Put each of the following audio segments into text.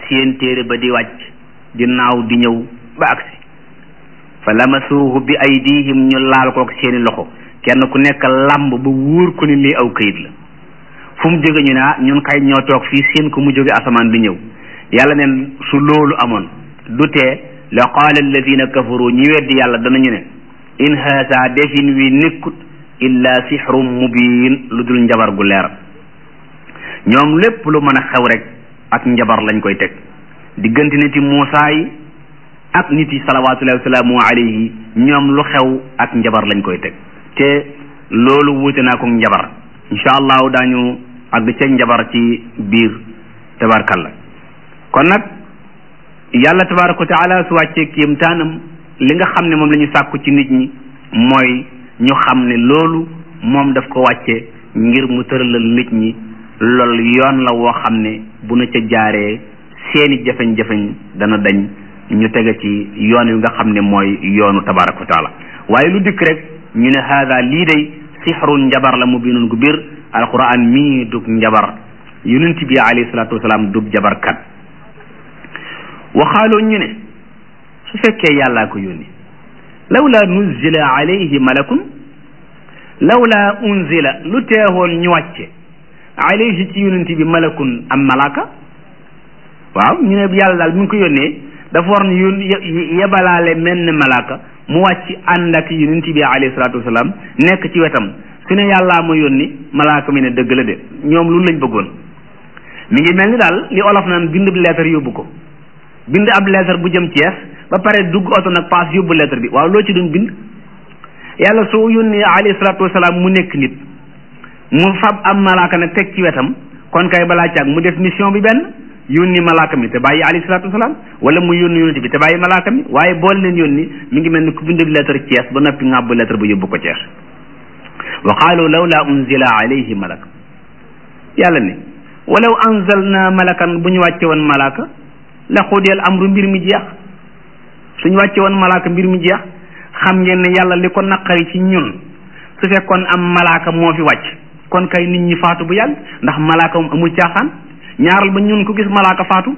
seen téere ba di wàcc di naaw di ñëw ba agsi fa lamasuuhu bi aydihim ñu laal kook seeni loxo kenn ku nekk làmb ba wóor ko ni lii aw këyit la fu mu jóge ñu ne ah ñun kay ñoo toog fii seen ko mu jóge asamaan di ñëw yàlla neen su loolu amoon du tee la qaala alladina kafaru ñi weddi yàlla danañu ne in haasa defin wi nekkut illa sixrum mubin lu dul njabar gu leer ñoom lépp lu mën a xew rek ak njabar lañ koy teg diggante nit yi Muusaa yi ak nit yi salawaatullahi wasalaamu alayhi ñoom lu xew ak njabar lañ koy teg te loolu wuute naa ko njabar incha allahu daañu àgg ca njabar ci biir tabarkalla kon nag yàlla tabaraka wa taala su wàccee kéemtaanam li nga xam ne moom la ñu sàkku ci nit ñi mooy ñu xam ne loolu moom daf ko wàcce ngir mu tëralal nit ñi loolu yoon la woo xam ne bu na ca jaaree seeni jafeñ-jafeñ dana dañ ñu tege ci yoon wi nga xam ne mooy yoonu tabaraka wa taala waaye lu dikk rek ñu ne haada lii day sixrun njabar la mu binun gu biir alquran mii dug njabar yonent bi alayhi salaatu wasalaam dug jabarkat waxaaloo ñu ne su fekkee yàllaa ko yónni lawla nuzila alayhi malakun lawla unzila lu teewoon ñu wàcce alayhi ci yonent bi malakun am malaka waaw ñu ne yàlla daal mi ngi ko yónnee dafa war ne yón yebalaale menn malaka mu wàcc ànd ak yonent bi alayhi salaatu wasalaam nekk ci wetam su ne yàllaa ma yónni malaka mi ne dëgg la de ñoom lu lañ bëggoon mi ngi mel ni daal li olof naan bind lettre yóbbu ko bind ab lettre bu jëm Thiès ba pare dugg oto nag paas yóbbu lettre bi waaw loo ci doon bind yàlla soo yónnee alayhi salaatu wasalaam mu nekk nit mu fab am malaaka nag teg ci wetam kon kay balaa caag mu def mission bi benn yónni malaaka mi te bàyyi alayhi salaatu wasalaam wala mu yónni yónni bi te bàyyi malaaka mi waaye boole leen yónni mi ngi mel ni ku bind lettre Thiès ba noppi ngàbb lettre ba yóbbu ko Thiès wa qaalu lawla unzila alayhi malak yàlla ne walaw anzalna malakan bu ñu wàcce woon malaaka la xudiyal amru mbir mi jeex suñu wàcce woon malaaka mbir mi jeex xam ngeen ne yàlla li ko naqari ci ñun su fekkoon am malaaka moo fi wàcc kon kay nit ñi faatu bu yàgg ndax malaaka moom amul caaxaan ñaaral ba ñun ku gis malaaka faatu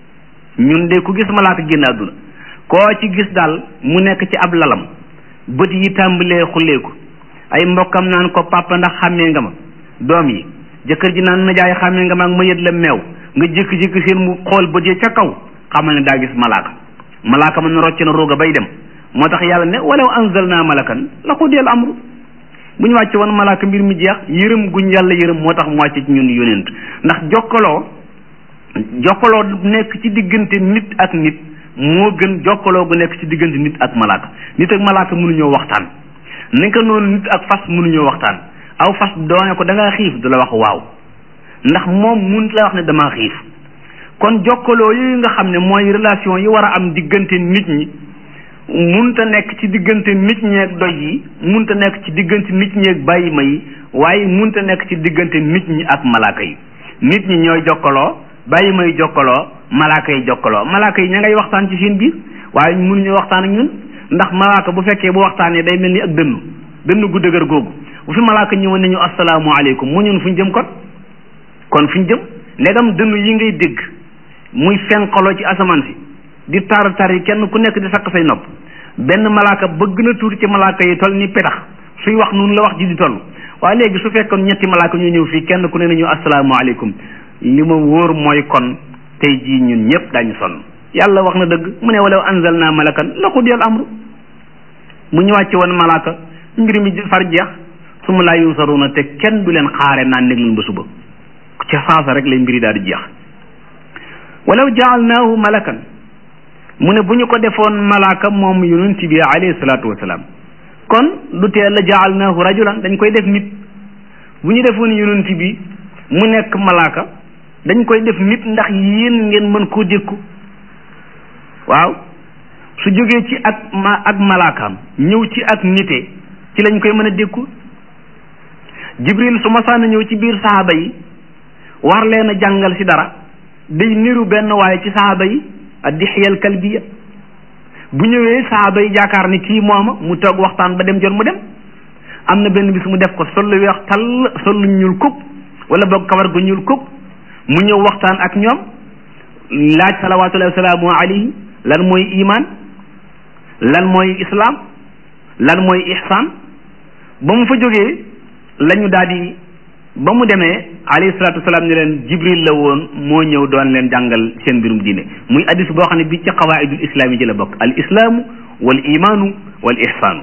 ñun de ku gis malaaka génn àdduna koo ci gis daal mu nekk ci ab lalam bët yi tàmbalee xulleeku ay mbokkam naan ko papa ndax xàmmee nga ma doom yi jëkkër ji naan najaay xàmmee nga ma ak ma yët la meew nga jékki-jékki seen mu xool bët yi ca kaw xamal ne daa gis malaaka malaaka man rocc na rooga bay dem moo tax yàlla ne walaw anzalna malakan la qudiyal amru bu ñu wàcce woon malaaka mbir mi jeex yërëm guñ yàlla yërëm moo tax mu wàcce ci ñun yonent ndax jokkaloo jokkaloo nekk ci diggante nit ak nit moo gën jokkaloo gu nekk ci diggante nit ak malaaka nit ak malaaka mënuñoo waxtaan naka noonu nit ak fas mënuñoo waxtaan aw fas doone ko da ngaa xiif du la wax waaw ndax moom mun la wax ne damaa xiif kon jokkaloo yooyu nga xam ne mooy relation yi war a am diggante nit ñi munta nekk ci diggante nit ñeeg doj yi munta nekk ci diggante nit ñeeg bàyyi ma yi waaye munta nekk ci diggante nit ñi ak malaaka yi nit ñi ñooy jokkaloo bàyyi may jokkaloo malaaka yi jokkaloo malaaka yi ña ngay waxtaan ci seen biir waaye mënuñu waxtaan ak ñun ndax malaaka bu fekkee bu waxtaanee day mel ni ak dënnu dënnu gu dëgër googu bu fi malaaka ñëwoon nañu asalaamualeykum mu ñun fu ñu jëm kon kon fu ñu jëm ndegam dënnu yi ngay dégg muy fenqaloo ci asamaan si di tar tar yi kenn ku nekk di sakk say nopp benn malaaka bëgg na tuuti ci malaaka yi toll ni petax suy wax noonu la wax ji di toll waaye léegi su fekkoon ñetti malaaka ñu ñëw fii kenn ku ne nañu asalaamualeykum li ma wóor mooy kon tey jii ñun ñëpp daañu sonn yàlla wax na dëgg mu ne walaw anzalna malakan la qudiyal amru mu ñu wàcce woon malaaka mbir mi far jeex su ma laa yunsaruna te kenn du leen xaare naan nekk leen ba suba ca saasa rek lay mbiri daal di jeex walaw jaalnaahu malakan mu ne bu ñu ko defoon malaaka moom yonent bi alayhi salaatu wasalaam kon du tee la jaalnaahu rajulan dañ koy def nit bu ñu defoon yonent bi mu nekk malaaka dañ koy def nit ndax yéen ngeen mën koo dékku waaw su jógee ci ak ma ak malaakaam ñëw ci ak nite ci lañ koy mën a dékku jibril su masaana ñëw ci biir saxaaba yi war leen a jàngal ci dara day niru benn waaye ci saxaaba yi a dixyal kalbiya bu ñëwee saxaaba yi jaakaar ni kii mooma mu toog waxtaan ba dem jot mu dem am na benn bis mu def ko sol lu weex tall sol lu ñuul kuk wala boog kawar gu ñuul kuk mu ñëw waxtaan ak ñoom laaj salawatullahi wasalaamu alayhi lan mooy iman lan mooy islam lan mooy ihsan ba mu fa jógee la ñu daal di ba mu demee alayhi salatu wasalaam ne leen jibril la woon moo ñëw doon leen jàngal seen mbirum diine muy addis boo xam ne bi ci qawaidul islam yi ci la bokk al islaamu wal imaanu wal ihsaanu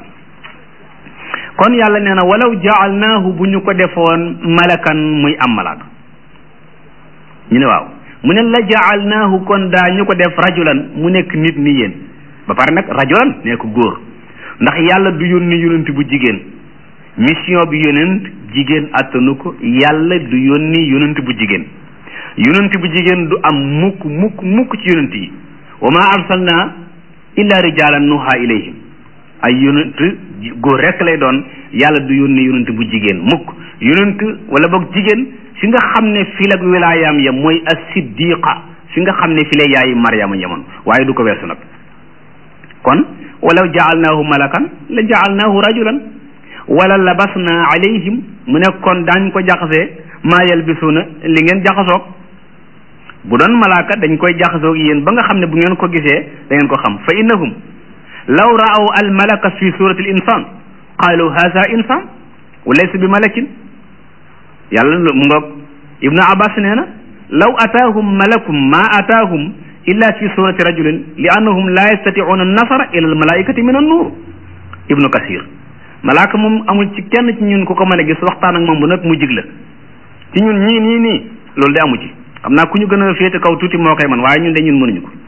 kon yàlla nee na walaw jaalnaahu bu ñu ko defoon malakan muy am malaaka ñu ne waaw mu ne la jaalnaahu kon daa ñu ko def rajulan mu nekk nit ni yéen ba pare nag rajulan nekk góor ndax yàlla du yónni yonent bu jigéen mission bi yonent jigéen attanu ko yàlla du yónni yonent bu jigéen yonent bu jigéen du am mukk mukk mukk ci yonent yi wa ma arsalna illa rijalan nuha ilayhim ay yonent góor rek lay doon yàlla du yónni yonent bu jigéen mukk yonent wala boog jigéen fi nga xam ne fi la wilaayaam ya mooy as-siddiqa fi nga xam ne fi la yaayi Maryama yemoon waaye du ko weesu nag kon walaw jaalnaahu malakan la jaalnaahu rajulan wala labasna alayhim mu ne kon daañ ko jaxasee maa yalbisuuna li ngeen jaxasoog bu doon malaaka dañ koy jaxasoog yéen ba nga xam ne bu ngeen ko gisee da ngeen ko xam fa innahum law raaw al malaka fi surati al insan qaalu haza insan wa laysa bi malakin yàlla mu ngoog ibnu abbas nee na law ataahum malakum ma ataahum illa fi surati rajulin li annahum la yastatiuna nasara ila al malaikati min an nuur ibnu kasir malaaka moom amul ci kenn ci ñun ku ko mën a gis waxtaan ak moom bu nag mu jig la ci ñun ñii nii nii loolu de amu ci xam naa ku ñu gën a féete kaw tuuti moo koy man waaye ñun de ñun mënuñu ko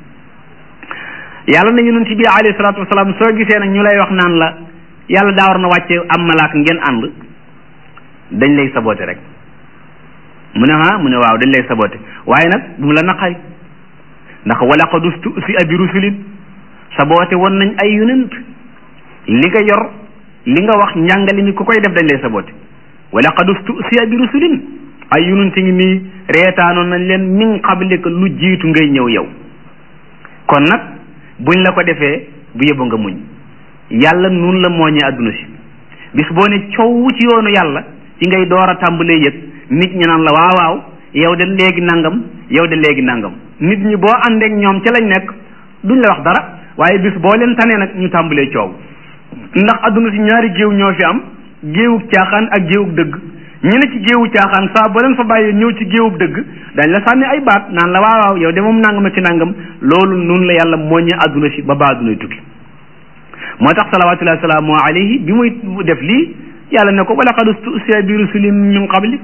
yàlla na yonent bi alayhi salaatu wasalaam soo gisee nag ñu lay wax naan la yàlla daa war na wàcce am malaaka ngeen ànd dañ lay saboote rek mu ne ah mu ne waaw dañ lay saboote waaye nag bu mu la naqari ndax wala qad ustu'zi'a bi rusulin saboote woon nañ ay yonent li nga yor li nga wax njàngale mi ku koy def dañ lay saboote wala qad ustu'zi'a bi rusulin ay yonent ngi nii reetaanoon nañ leen min qablika lu jiitu ngay ñëw yow kon nag buñ la ko defee bu yëbu nga muñ yàlla nun la mooñee adduna si bis boo ne coow ci yoonu yàlla ci ngay door a tàmbalee yëg nit ñi naan la waaw waaw yow de léegi nangam yow de léegi nangam nit ñi boo àndeek ñoom ca lañ nekk duñ la wax dara waaye bis boo leen tanee nag ñu tàmbalee coow ndax adduna si ñaari géew ñoo fi am géewug caaxaan ak géewug dëgg ñu ne ci géewu caaxaan saa boo leen fa bàyyee ñëw ci géewub dëgg dañ la sànni ay baat naan la waaw waaw yow de moom nangam ci nangam loolu nun la yàlla mooñee adduna si ba ba addunay tukki moo tax salawatullahi salaamu alayhi bi muy def lii yàlla ne ko wala qad ustusiya bi rusulin min qablik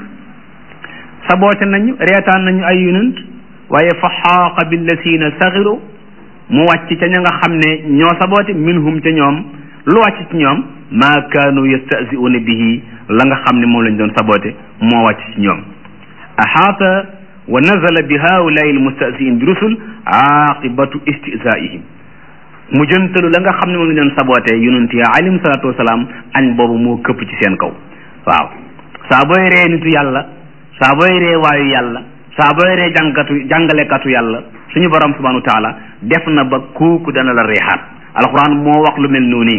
saboote nañu reetaan nañu ay yonent waaye fa xaaqa billasina saxiru mu wàcc ca ña nga xam ne ñoo saboote minhum ca ñoom lu wàcc ci ñoom maa kaanu yastahzi'una bihi la nga xam ne moom lañ doon saboote moo wàcc ci ñoom ahaata wa nazala bi haulaai almustahzi'in bi rusul aqibatu istihzaihim mu jëntalu la nga xam ne moom lañ doon saboote yonent ya alayhim salaatu wasalaam añ boobu moo këpp ci seen kaw waaw saa booy ree nitu yàlla saa booy ree waayu yàlla saa booy ree jàngkatu jàngalekatu yàlla suñu borom subhanahu wa taala def na ba kooku dana la reexaat alquran moo wax lu mel noonu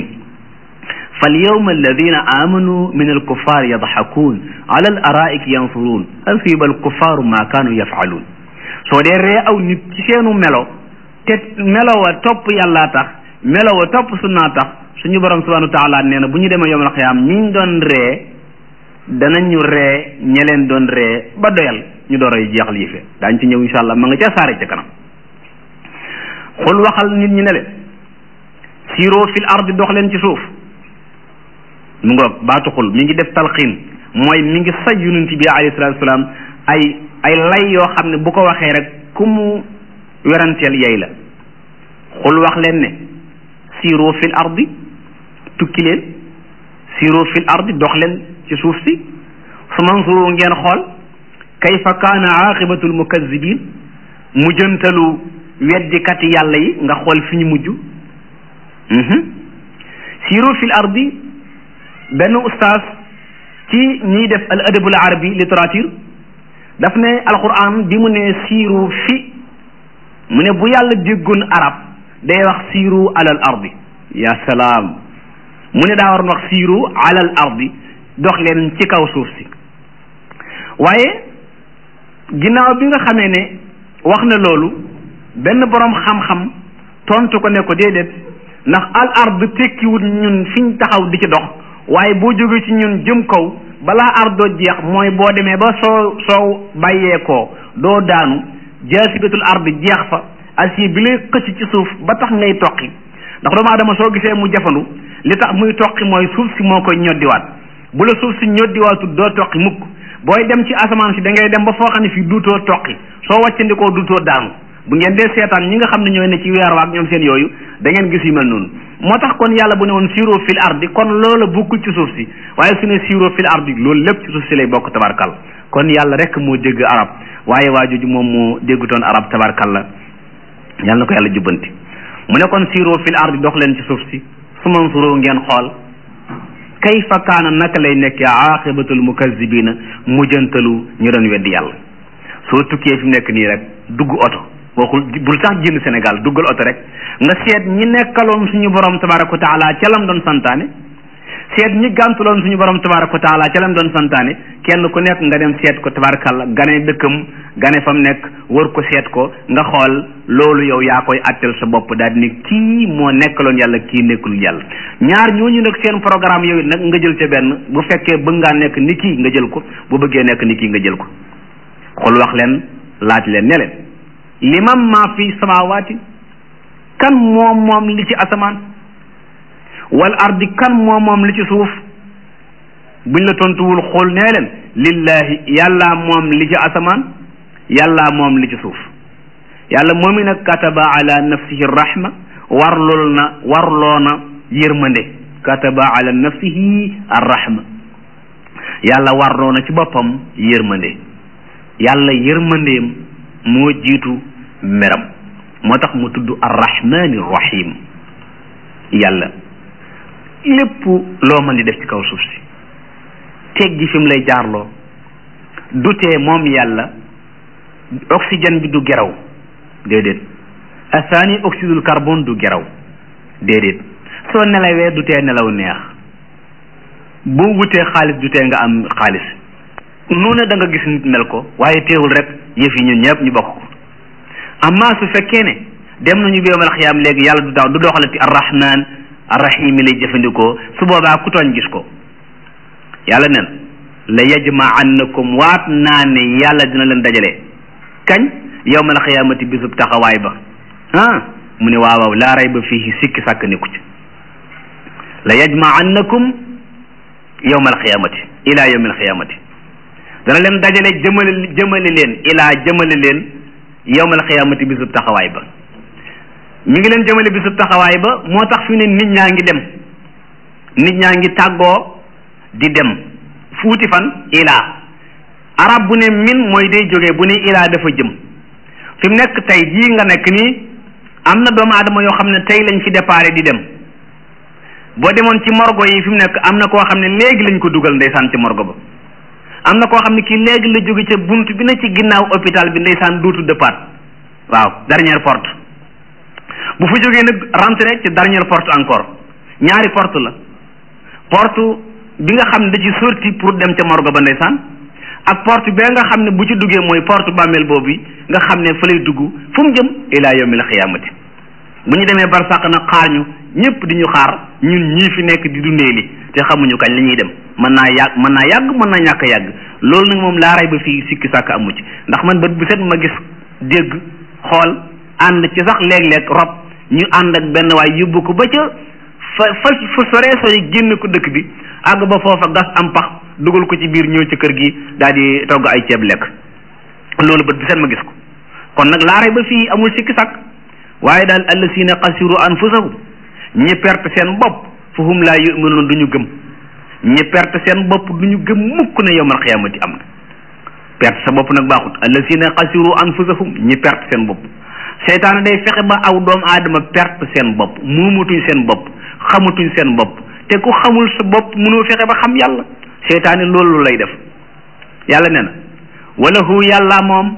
فاليوم الذين آمنوا من الكفار يضحكون على الأرائك ينظرون هل ثيب الكفار ما كانوا يفعلون soo dee ree aw nit ci seenu melo te melo wa topp yàlla tax melo wa topp sunna tax suñu borom subhanahu wa taala nee na bu ñu demee yawmal xiyaam ñiñ doon ree danañu ree ña leen doon ree ba doyal ñu door a jeexal yi fe daañ ci ñëw insha allah ma nga ca saare ca kanam xul waxal nit ñi ne leen siiroo fil ardi dox leen ci suuf mu ngoog baatu xul mi ngi def talxiin mooy mi ngi say yonent bi alayhi salaatu salaam ay ay lay yoo xam ne bu ko waxee rek ku mu weranteel yey la xul wax leen ne siiroo fil ardi tukki leen siiroo fil ardi dox leen ci suuf si su mansuru ngeen xool kayfa kaana aqibatul mukazzibin mujjantalu weddikati yàlla yi nga xool fi ñu mujj siiroo fil ardi benn ustaas ci ñiy def al adabul arabi littérature daf ne alquran bi mu ne siiru fi mu ne bu yàlla déggoon arab day wax siiru alal ardi ya salaam mu ne daa waroon wax siiru alal ardi dox leen ci kaw suuf si waaye ginnaaw bi nga xamee ne wax na loolu benn borom xam-xam tontu ko ne ko déedéet ndax al ard tekkiwut ñun fiñ taxaw di ci dox waaye boo jógee ci ñun jëm kaw balaa ardoo jeex mooy boo demee ba soo soo bàyyeekoo doo daanu jaasibatul ard jeex fa acier bi lay xëcc ci suuf ba tax ngay toqi ndax doomu aadama soo gisee mu jafandu li tax muy toqi mooy suuf si moo koy ñoddiwaat bu la suuf si ñoddiwaatul doo toqi mukk booy dem ci asamaan si da ngay dem ba foo xam ne fii duutoo toqi soo wàccandikoo duutoo daanu bu ngeen dee seetaan ñi nga xam ne ñooy ne ci weer waak ñoom seen yooyu da ngeen gis yu mel noonu moo tax kon yàlla bu ne woon siiroo fil ardi kon loola bokkul ci suuf si waaye su ne siiroo fil ardi loolu lépp ci suuf si lay bokk tabarkal kon yàlla rek moo dégg arab waaye waa jooju moom moo déggutoon arab tabarkal la yàlla na ko yàlla jubbanti mu ne kon siiroo fil ardi dox leen ci suuf si su mansuroo ngeen xool kayfa kaana naka lay nekkee aaqibatul mukazzibina mujjantalu ñu doon weddi yàlla soo tukkee fi mu nekk nii rek dugg oto waxul bul sax génn Sénégal duggal oto rek nga seet ñi nekkaloon suñu borom tabaraka wa taala ca lam doon santaane seet ñi gàntuloon suñu borom tabaraka wa taala ca lam doon santaane kenn ku nekk nga dem seet ko tabarakalla gane dëkkam gane fam nekk wër ko seet ko nga xool loolu yow yaa koy attel sa bopp daal di ne kii moo nekkaloon yàlla kii nekkul yàlla ñaar ñooñu nag seen programme yow nag nga jël ca benn bu fekkee bëgg ngaa nekk ni kii nga jël ko bu bëggee nekk ni kii nga jël ko xool wax leen laaj leen ne leen liman maa fi samawaati kan moom moom li ci asamaan wal ardi kan moom moom li ci suuf buñ la tontuwul xool nee leen lillahi yàllaa moom li ci asamaan yàllaa moom li ci suuf yàlla moom i nag kataba ala nafsihi rahma warlool na warloo na yërmande kataba ala nafsihi arrahma yàlla warloo na ci boppam yërmande yàlla yërmandeem moo jiitu meram moo tax mu tudd arrahmani rahim yàlla lépp loo mën di def ci kaw suuf si teg gi fi mu lay jaarloo dutee moom yàlla oxygène bi du geraw déedéet asaani oxydul carbone du geraw déedéet soo nelawee dutee nelaw neex boo wutee xaalis dutee nga am xaalis nu ne da nga gis nit mel ko waaye teewul rek yëf yi ñun ñëpp ñu bokk ko amma su fekkee ne dem nañu bi yawmal xiyaam léegi yàlla du daw du doxalati arrahman arrahim lay jëfandikoo su boobaa ku tooñ gis ko yàlla nen la yajma'annakum waat naa ne yàlla dina leen dajale kañ yawmal xiyaamati bisub taxawaay ba ah mu ne waaw waaw laa rayba fiihi sikki sàkk nekku ci la yajma'annakum yawmal xiyaamati ila yawmil xiyaamati dana leen dajale jëmale jëmale leen ilaa jëmale leen yawmal xiyaamati bisub taxawaay ba mi ngi leen jëmale bisub taxawaay ba moo tax fi ne nit ñaa ngi dem nit ñaa ngi tàggoo di dem fuuti fan ilaa arab bu ne min mooy day jógee bu ne ilaa dafa jëm fi mu nekk tey jii nga nekk nii am na doomu aadama yoo xam ne tey lañ fi déparé di dem boo demoon ci morgo yi fi mu nekk am na koo xam ne léegi lañ ko dugal ndeysaan ci morgo ba am na koo xam ne kii léegi la jóge ca bunt bi na ci ginnaaw hôpital bi ndeysaan duutu dëppaat waaw dernière porte bu fa jógee nag rentré ci dernière porte encore ñaari porte la porte bi nga xam ne da ci sorti pour dem ca morgo ba ndeysaan ak porte bee nga xam ne bu ci duggee mooy porte bàmmeel boobu nga xam ne fa lay dugg fu mu jëm ilaa yawmil xiyaamati bu ñu demee barsàq nag xaar ñu ñëpp di ñu xaar ñun ñii fi nekk di dundee li te xamuñu kañ la ñuy dem mën naa yàgg mën naa yàgg mën naa ñàkk a yàgg loolu nag moom laa ray ba fii sikki sàkk amu ci ndax man bët bu set ma gis dégg xool ànd ci sax léeg-léeg rob ñu ànd ak benn waay yóbbu ko ba ca fa fa fa soree sori génn ko dëkk bi àgg ba foofa gas am pax dugal ko ci biir ñëw ci kër gi daal di togg ay ceeb lekk loolu bët bu set ma gis ko kon nag laa ray ba fii amul sikki sàkk waaye daal allasina xasiru anfusahum ñi perte seen bopp fa hum laa yuminuun du ñu gëm ñi perte seen bopp du ñu gëm mukk ne yowmal xiyaamati am na perte sa bopp nag baaxut allasina xasiru anfusahum ñi perte seen bopp seytaane day fexe ba aw doomu aadama perte seen bopp muumatuñ seen bopp xamatuñ seen bopp te ku xamul sa bopp mënoo fexe ba xam yàlla seytaane loolu lay def yàlla nee na walahu yàlla moom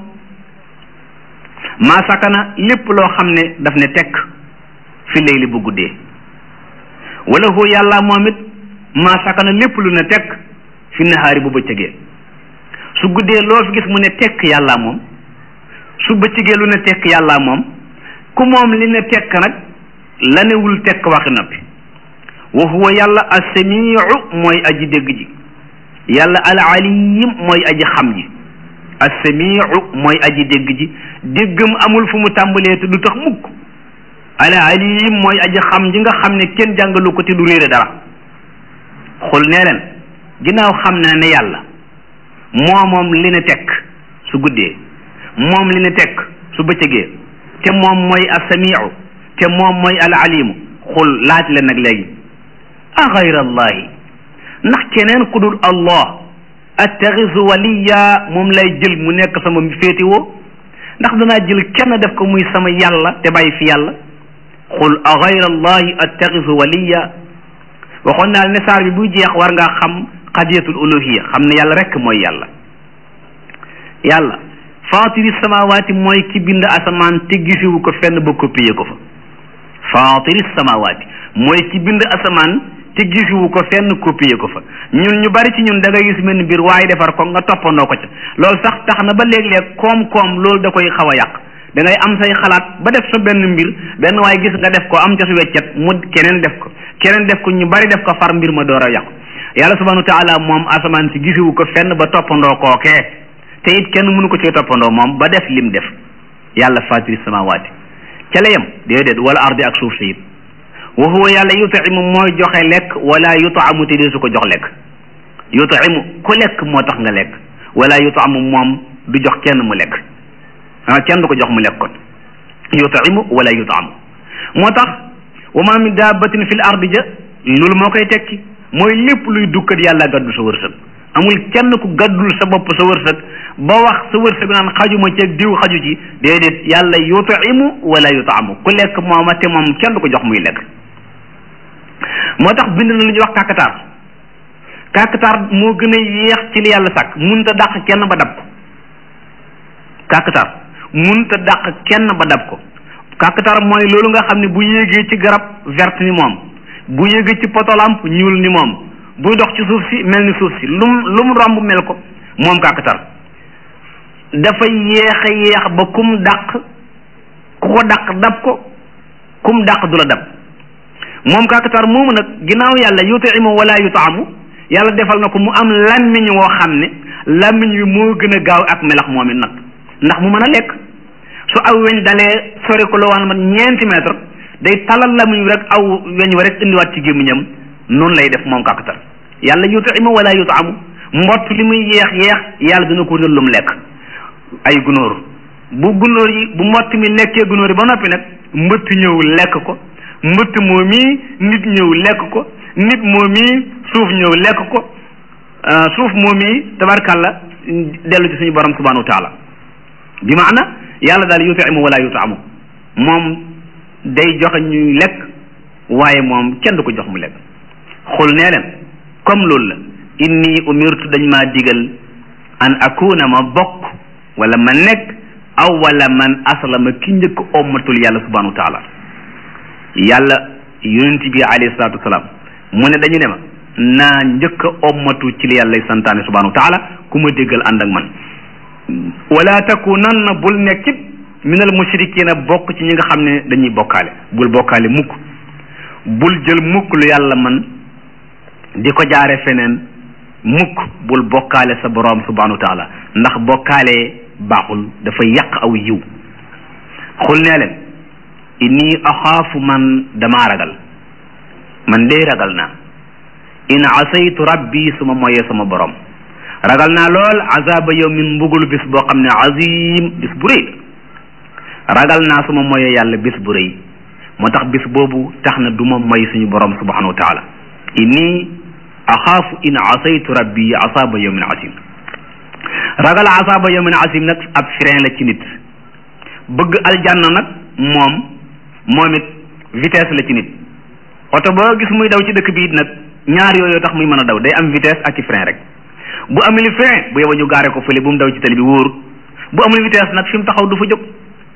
maa sakana lépp loo xam ne daf ne tekk fi layli bu guddee walahu yàlla moom it maa sakana lépp lu ne tekk fi nahaari bu bëccëgee su guddee loo fi gis mu ne tekk yàlla moom su bëccëgee lu ne tekk yàlla moom ku moom li ne tekk nag la newul tekk waxi noppi wa huwa yàlla assamiu mooy aji dégg ji yàlla al alim mooy aji xam ji assamiu mooy aji dégg ji déggam amul fu mu tàmbalee te du tax mukk al alim mooy aji xam ji nga xam ne kenn jàngalu ko te du réere dara xul nee leen ginnaaw xam na ne yàlla moo moom li ne tekk su guddee moom li ne tekk su bëccëgee te moom mooy assamiu te moom mooy al alimu xul laaj leen nag léegi a gayra allahi ndax keneen ku dul allah attaxisu waliya moom lay jël mu nekk sama féetiwoo ndax danaa jël kenn def ko muy sama yàlla te bàyyi fi yàlla xul a gayra allahi attaxisu waliya waxoon naa ne saar bi buy jeex war ngaa xam qadiyatul uluhiya xam ne yàlla rek mooy yàlla yàlla faatiri samawaati mooy ki bind asamaan te gisiwu ko fenn ba copier ko fa faatiri samawaati mooy ki bind asamaan te gisiwu ko fenn copier ko fa ñun ñu bari ci ñun da ngay gis mel mbir waaye defar ko nga toppandoo ko ca loolu sax tax na ba léeg-léeg koom-koom loolu da koy xaw a yàq da ngay am say xalaat ba def sa benn mbir benn waaye gis nga def ko am ca su weccet mu keneen def ko keneen def ko ñu bari def ko far mbir ma door a yàqu yàlla subhanahu wa taala moom asamaan si gisiwu ko fenn ba toppandoo kookee te it kenn mënu ko ci toppandoo moom ba def lim def yàlla fatiri samawaati ca la yem déedéet wala ardi ak suuf si it wa huwa yàlla yutaimu mooy joxe lekk wala yutaamu te dee su ko jox lekk yutaimu ku lekk moo tax nga lekk wala yutaamu moom du jox kenn mu lekk ah kenn du ko jox mu lekk kon yutaimu wala yutaamu moo tax wa ma min dabbatin fil ardi ja loolu moo koy tekki mooy lépp luy dukkat yàlla gàddu sa wërsëg amul kenn ku gàddul sa bopp sa wërsëg ba wax sa wërsëg naan xajuma ci diw xaju ci déedéet yàlla yutaimu wala yutaamu ku lekk mooma te moom kenn du ko jox muy lekk moo tax bind na lu ñuy wax kàkkatar kàkkatar moo gën a yéex ci li yàlla sàkk munta dàq kenn ba dab ko kàkkatar munta dàq kenn ba dab ko kàkkatar mooy loolu nga xam ne bu yéegee ci garab verte ni moom bu yéegee ci potolamp ñuul ni moom buy dox ci suuf si mel ni suuf si lu mu lu mu romb mel ko moom kàkkatar dafa yéex a yéex ba kum dàq ku ko dàq dab ko kum dàq du la dab moom kàkkatar moomu nag ginnaaw yàlla yutaimu wala yutaamu yàlla defal na ko mu am làmmiñ woo xam ne làmmiñ wi moo gën a gaaw ak melax moom it nag ndax mu mën a lekk su aw weñ dalee sori ko la waan man ñeenti mètre day talal làmmiñ wi rek aw weñ wa rek indiwaat ci gémmiñam noonu lay def moom kàkkatar yàlla yutaimu wala yutaamu mbott li muy yeex yeex yàlla dina ko wutal lu mu lekk ay gunóor bu gunóor yi bu mbott mi lekkee gunóor yi ba noppi nag mbëtt ñëw lekk ko mbëtt moo mii nit ñëw lekk ko nit moo mii suuf ñëw lekk ko suuf moo mii tabarkàlla dellu ci suñu borom subhanahu wa taala bi maana yàlla daal yutaimu wala yutaamu moom day joxe ñuy lekk waaye moom kenn du ko jox mu lekk xul nee leen comme loolu la inni umirtu dañ maa digal an akuna ma bokk wala ma nekk aw wala man aslama ki njëkk ommatul yàlla subhanahu wa taala yàlla yonent bi alayhi salatu wasalaam mu ne dañu ne ma naa njëkk a ommatu ci li yàlla santaane subhanahu wa taala ku ma déggal ànd ak man wala takunanna bul nekkit minal mushrikina bokk ci ñi nga xam ne dañuy bokkaale bul bokkaale mukk bul jël mukk lu yàlla man di ko jaare feneen mukk bul bokkaale sa boroom subhanahu wa taala ndax bokkaale baaxul dafa yàq aw yiw xul nee leen inni axaafu man damaa ragal man dey ragal naa in asaytu rabbi suma moyee sama borom ragal naa lool azaba yawmin mbugulu bis boo xam ne azim bis bu rëy ragal naa suma moyee yàlla bis bu rëy moo tax bis boobu tax na du ma moy suñu borom subhanahu wa taala inni axaafu in asaytu rabbi asaba yawmin asim ragal asaba yawmin asim nag ab frein la ci nit bëgg aljanna nag moom moom it vitesse la ci nit oto boo gis muy daw ci dëkk bi it nag ñaar yooyu tax muy mën a daw day am vitesse ak ci frein rek bu amul frein bu yeba ñu gaare ko fële bu mu daw ci tali bi wóor bu amul vitesse nag fi mu taxaw du fa jóg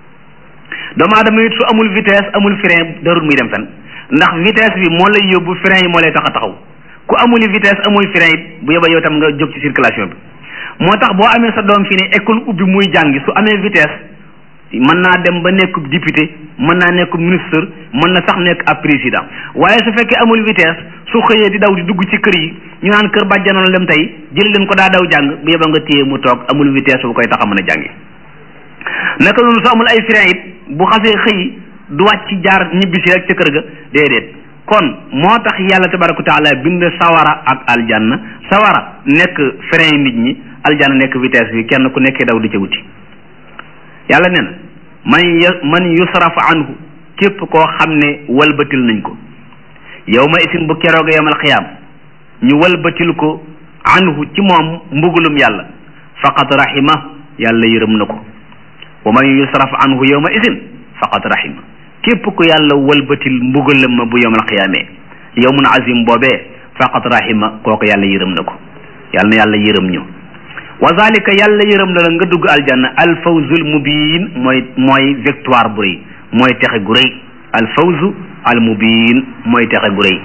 doomu aadama it su amul vitesse amul frein darul muy dem fen ndax vitesse bi moo lay yóbbu frein yi moo lay tax a taxaw ku amul vitesse amul frein it bu yeba yow tam nga jóg ci circulation bi moo tax boo amee sa doom fi ne école ubbi muy jàngi su amee vitesse mën naa dem ba nekk député mën naa nekk ministre mën na sax nekk ab président waaye su fekkee amul vitesse su xëyee di daw di dugg ci kër yi ñu naan kër bàjjanoon lem tey jëli leen ko daa daw jàng bu yeba nga téye mu toog amul vitesse bu koy tax a mën a jàngi naka noonu su amul ay frein it bu xasee xëy du wàcc jaar ñibbisi rek ca kër ga déedéet kon moo tax yàlla tabaraka wa taala bind sawara ak aljanna sawara nekk frein nit ñi aljanna nekk vitesse bi kenn ku nekkee daw di ca wuti yàlla nee na man man yusraf anhu képp koo xam ne walbatil nañ ko yow ma isin bu keroog yamal xiyaam ñu walbatil ko anhu ci moom mbugulum yàlla faqad rahima yàlla yërëm na ko wa man yusraf anhu yow ma isin faqad rahima képp ku yàlla walbatil mbugalam ma bu yamal xiyaamee yawmun azim boobee faqad rahima kooku yàlla yërëm na ko yàlla na yàlla yërëm ñu wa zalika yàlla yërëm na la nga dugg aljanna alfawzul mubin mooy mooy victoire bu rëy mooy texe gu rëy alfawzu al mubin mooy texe gu rëy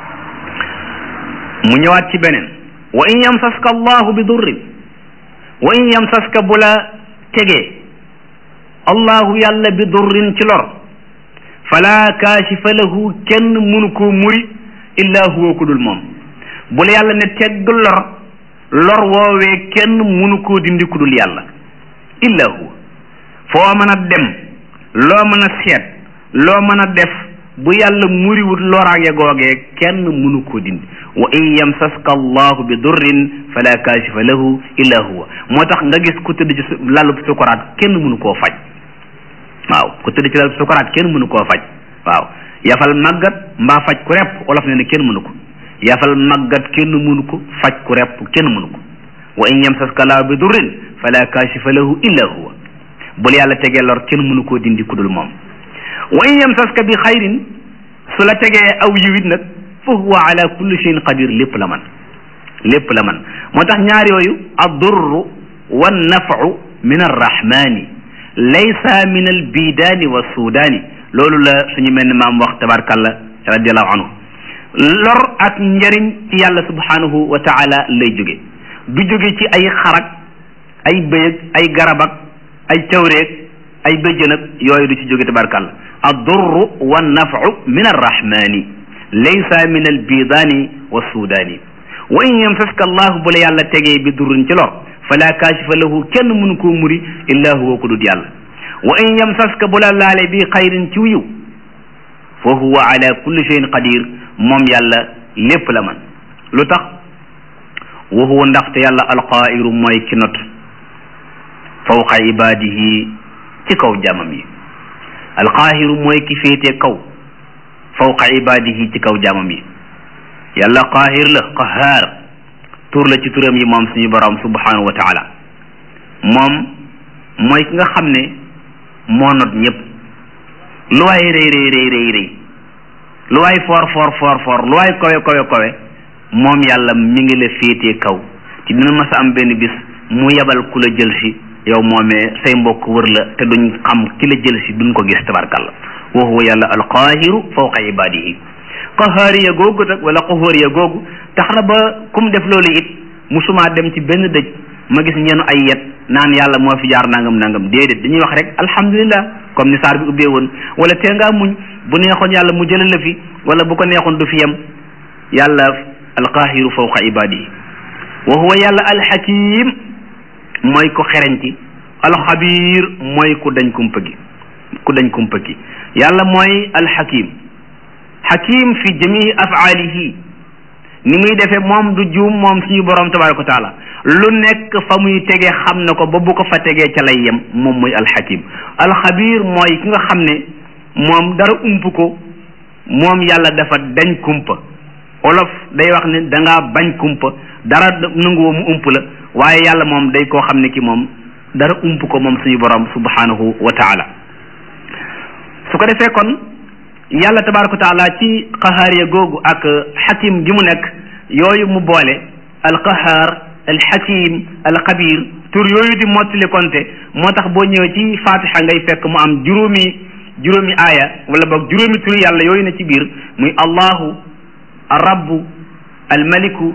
mu ñëwaat ci beneen wa in yamsaska allahu bi durrin wa in yamsaska bu la tegee allahu yàlla bi durrin ci lor fala kaashifa lahu kenn mënu koo muri illa huwa ku dul moom bu la yàlla ne tegg lor lor woowee kenn munu koo dindi ku dul yàlla illa huwa foo mën a dem loo mën a seet loo mën a def bu yàlla muriwut loraage googee kenn munu koo dindi wa in yamsaska allahu bi durrin fala kaashifa lahu illa huwa moo tax nga gis ku tëdd ci lalub sukuraat kenn munu koo faj waaw ku tëdd ci lalub sukuraat kenn munu koo faj waaw yafal màggat mbaa faj ku repp olof ne ne kenn mënu ko yafal màggat kenn mënu ko faj ku repp kenn mënu ko wa in yamsaska laahu bi durrin fala kaashifa lahu illa huwa bul yàlla tegee lor kenn mënu koo dindi ku dul moom wa in yamsaska bi xayrin su la tegee aw yiwit nag fa huwa ala kulli shay'in qadir lépp la man lépp la man moo tax ñaar yooyu addurru wa nafu min arrahmani laysa min albidaani wa suudaani loolu la suñu mel ni maam wax tabarkalla radiallahu anhu lor ak njariñ ci yàlla subhanahu wa taala lay jóge du jóge ci ay xarak ay bëyëg ay garabak ay cawreeg ay bëjjënag yooyu du ci jóge tabarkalla addurru wa nafu min arrahmani laysa min albidaani wa suudaani wa in yamsaska allahu bu la yàlla tegee bi durrin ci lor fala kaashifa lahu kenn mënu koo muri illa huwa ku dut yàlla wa in yamsaska bu la laale bi xayrin ci wiw fa huwa ala kulli shay'in qadir moom yàlla lépp la man lu tax wa huwa ndaxte yàlla alqaa'iru mooy ki not fawqa ibadihi ci kaw jaamam yi alqaahiru mooy ki féete kaw fawqa ibadihi ci kaw jaamam yi yàlla qaahir la qahaar tur la ci turam yi moom suñu borom subhanahu wa taala moom mooy ki nga xam ne moo not ñëpp lu waay rëy rëy rëy rëy rëy lu waay foor foor foor foor lu waay kowe kowe kowe moom yàlla mi ngi la féetee kaw ci dina mas a am benn bis mu yebal ku la jël si yow moomee say mbokk wër la te duñ xam ki la jël si duñ ko gis tabarkalla wa huwa yàlla alqaahiru fawqa ibadihi qahaariya googu nag wala qahooriya googu tax na ba kum def loolu it musuma dem ci benn dëj ma gis ñeenu ay yet naan yàlla moo fi jaar nangam nangam déedéet dañuy wax rek alhamdulillah comme ni saar bi ubbee woon wala tee ngaa muñ bu neexoon yàlla mu jëlee la fi wala bu ko neexoon du fi yem yàlla alqaahiru fawqa ibadihi wa huwa yàlla alxakim mooy ko xereñ ci alxabir mooy ku dañ kumpa gi ku dañ kumpa gi yàlla mooy alxakim xakim fi jamii afaalihi ni muy defee moom du juum moom suñu borom tabaraka wa taala lu nekk fa muy tegee xam na ko ba bu ko fa tegee ca lay yem moom mooy alxakim alxabir mooy ki nga xam ne moom dara ump ko moom yàlla dafa dañ kumpa olof day wax ne da ngaa bañ kumpa dara nanguwoo mu ump la waaye yàlla moom day koo xam ne ki moom dara ump ko moom suñu borom subhanahu wa taala su ko defee kon yàlla tabaraka wa taala ci qahaariya googu ak xakim gi mu nekk yooyu mu boole alqahaar alxakim alxabir tur yooyu di mottali konte moo tax boo ñëwee ci fatiha ngay fekk mu am juróomi juróomi aaya wala boog juróomi tur yàlla yooyu ne ci biir muy allahu arrabu almaliku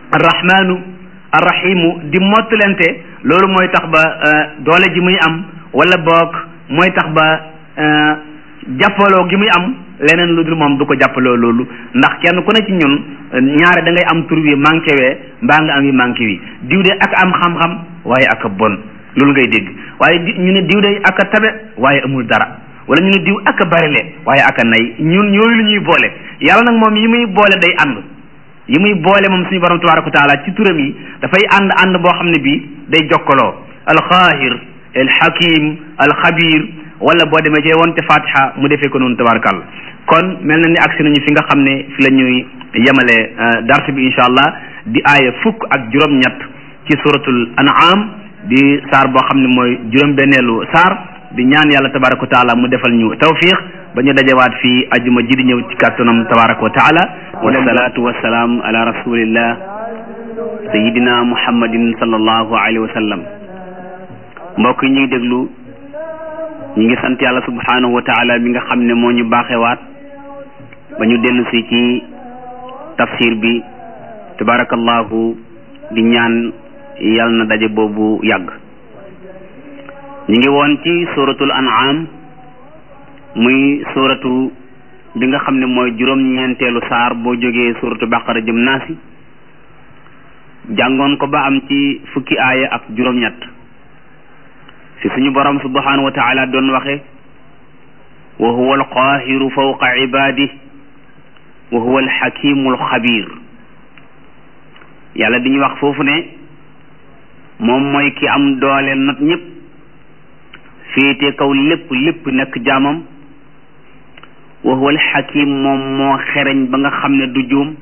arrahmanu arrahimu di mottalante loolu mooy tax ba doole ji muy am wala boog mooy tax ba jàppaloo gi muy am leneen lu dul moom du ko jàppaloo loolu ndax kenn ku ne ci ñun ñaare da ngay am tur wi manqué wee mbaa nga am yi manqué wi diw de ak am xam-xam waaye ak a bon loolu ngay dégg waaye di ñu ne diw de ak a tabe waaye amul dara wala ñu ne diw ak a barile waaye ak a nay ñun ñooyu lu ñuy boole yàlla nag moom yi muy boole day ànd yi muy boole moom suñu borom tabaraka wa taala ci turam yi dafay ànd ànd boo xam ne bii day jokkaloo alxaahir alxakim alxabir wala boo demee cee wonte fatiha mu defee ko noonu tabarakàlla kon mel na ni agsi nañu fi nga xam ne fi la ñuy yemale dars bi incha allah di aaya fukk ak juróom-ñett ci suratul an'am di saar boo xam ne mooy juróom-benneelu saar di ñaan yàlla tabaraka wa taala mu defal ñu tawfiq ba ñu dajewaat fii ajuma ji di ñëw ci kàttanam tabaraka wa taala wasalaatu wasalaam ala rasulillah sayidina muhammadin sallallahu alayhi wa sallam mbokk yi ñuy déglu ñu ngi sant yàlla subhanahu wa taala mi nga xam ne moo ñu baaxewaat ba ñu dellu si ci tafsir bi tabarakallahu di ñaan yal na daje boobu yàgg ñu ngi woon ci suratul an'am muy suratu bi nga xam ne mooy juróom-ñeenteelu saar boo jógee suratu baqara jëm naasi jàngoon ko ba am ci fukki aaya ak juróom-ñett fi suñu borom subhanahu wa taala doon waxe wa huwa alqaahiru fawqa ibaadi wa huwa alxakimu alxabir yàlla diñu wax foofu ne moom mooy ki am doole nat ñëpp féete kaw lépp lépp nekk jaamam wa huwa alxakim moom moo xereñ ba nga xam ne du juum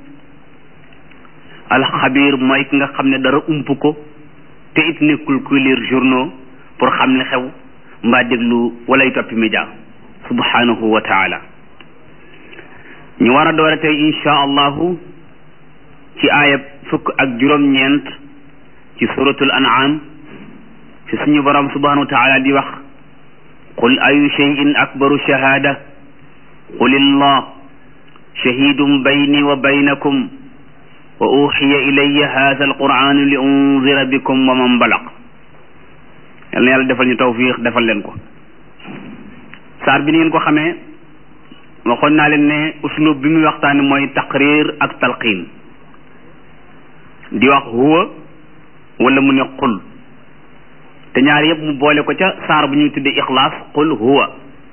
alxabir mooy ki nga xam ne dara ump ko te it nekkul kuy lire journaux pour xam li xew mbaa déglu walay toppi média subhanahu wa taala ñu war a doore tey insha allahu ci aayab fukk ak juróom-ñeent ci suratul an'am fi suñu borom subhanahu wa taala di wax qul ayu cheyin akbaru shahada qul illah shahidun bayni wa baynakum wa uxiya ilaya hadha alquranu li unzira bikum wa man balaq yal na yàlla defal ñu tawfiq defal leen ko saar bi ni ngeen ko xamee waxoon naa leen ne uslub bi muy waxtaane mooy taqrir ak talqin di wax huwa wala mu ne qul te ñaar yëpp mu boole ko ca saar bu ñuy tuddee ixlaas qul huwa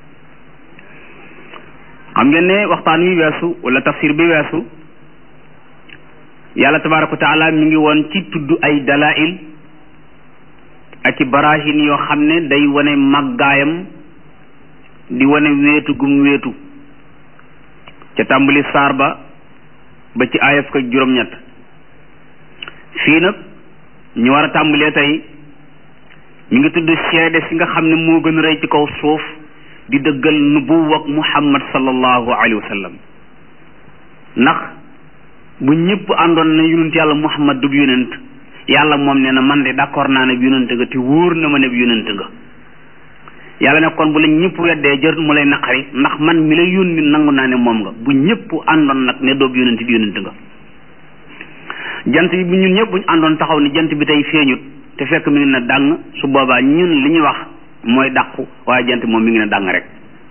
xam ngeen ne waxtaan wi weesu wala tafsir bi weesu yàlla tabaraka wa taala mi ngi woon ci tudd ay dalail ak i barahin yoo xam ne day wane màggaayam di wane wéetu gum wéetu ca tàmbali saar ba ba ci aayaf ko juróom-ñett fii nag ñu war a tàmbalee tey mi ngi tudd seede si nga xam ne moo gën a rëy ci kaw suuf di dëggal nubuwak muhammad sallallahu alayhi wa sallam ndax bu ñëpp àndoon na yonent yàlla muhammad du yonent yàlla moom nee na man de d'accord naa ne yonent nga te wóor na ma ne yonent nga yàlla ne kon bu la ñëpp weddee jër mu lay naqari ndax man mi la yónni nangu naa ne moom nga bu ñëpp àndoon nag ne doob yonent bi yonent nga jant bi bu ñun ñëpp buñ àndoon taxaw ni jant bi tey feeñut te fekk mi ngi ne dàng su boobaa ñun li ñuy wax mooy dàqu waaye jant moom mi ngi ne dàng rek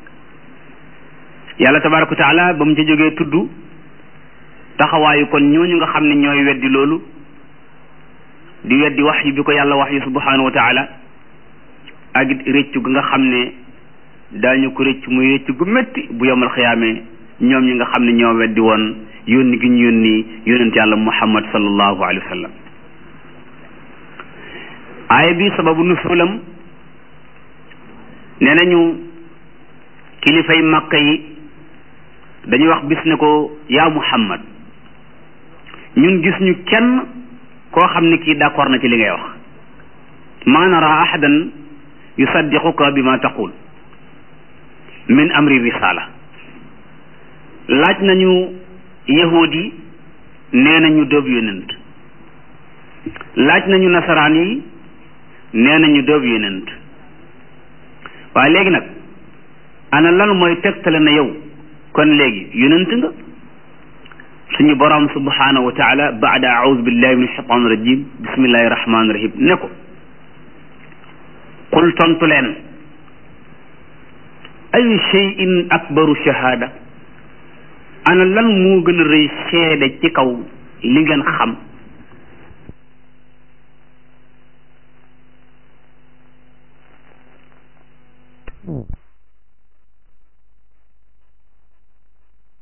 yàlla tabaraka wa taala ba mu ca jógee tudd taxawaayu kon ñooñu nga xam ne ñooy weddi loolu di weddi wax yi bi ko yàlla wax yi subhanahu wa taala ak it rëccu gi nga xam ne daañu ko rëcc muy rëcc gu métti bu yomal xiyaamee ñoom ñi nga xam ne ñoo weddi woon yónni gi ñu yónni yónent yàlla muhammad sallallahu alayhi wa sallam aaya bi sababu nusulam nee nañu kilifay makka yi dañuy wax bis ne ko yaa muhammad ñun gis ñu kenn koo xam ne kii d'accord na ci li ngay wax ma nara ahadan yusaddiquka bi ma taqul min amri risala laaj nañu yahud yi nee nañu doob yonent laaj nañu nasaraan yi nee nañu doob yonent waaye léegi nag ana lan mooy tegtale na yow kon léegi yonent nga suñu borom subhanahu wa taala baada aoudu billahi min ashaitan rajim bismillahi rahmani rahim ne ko qul tontu leen ayu shay'in akbaru shahada ana lan moo gën a rëy seede ci kaw li ngeen xam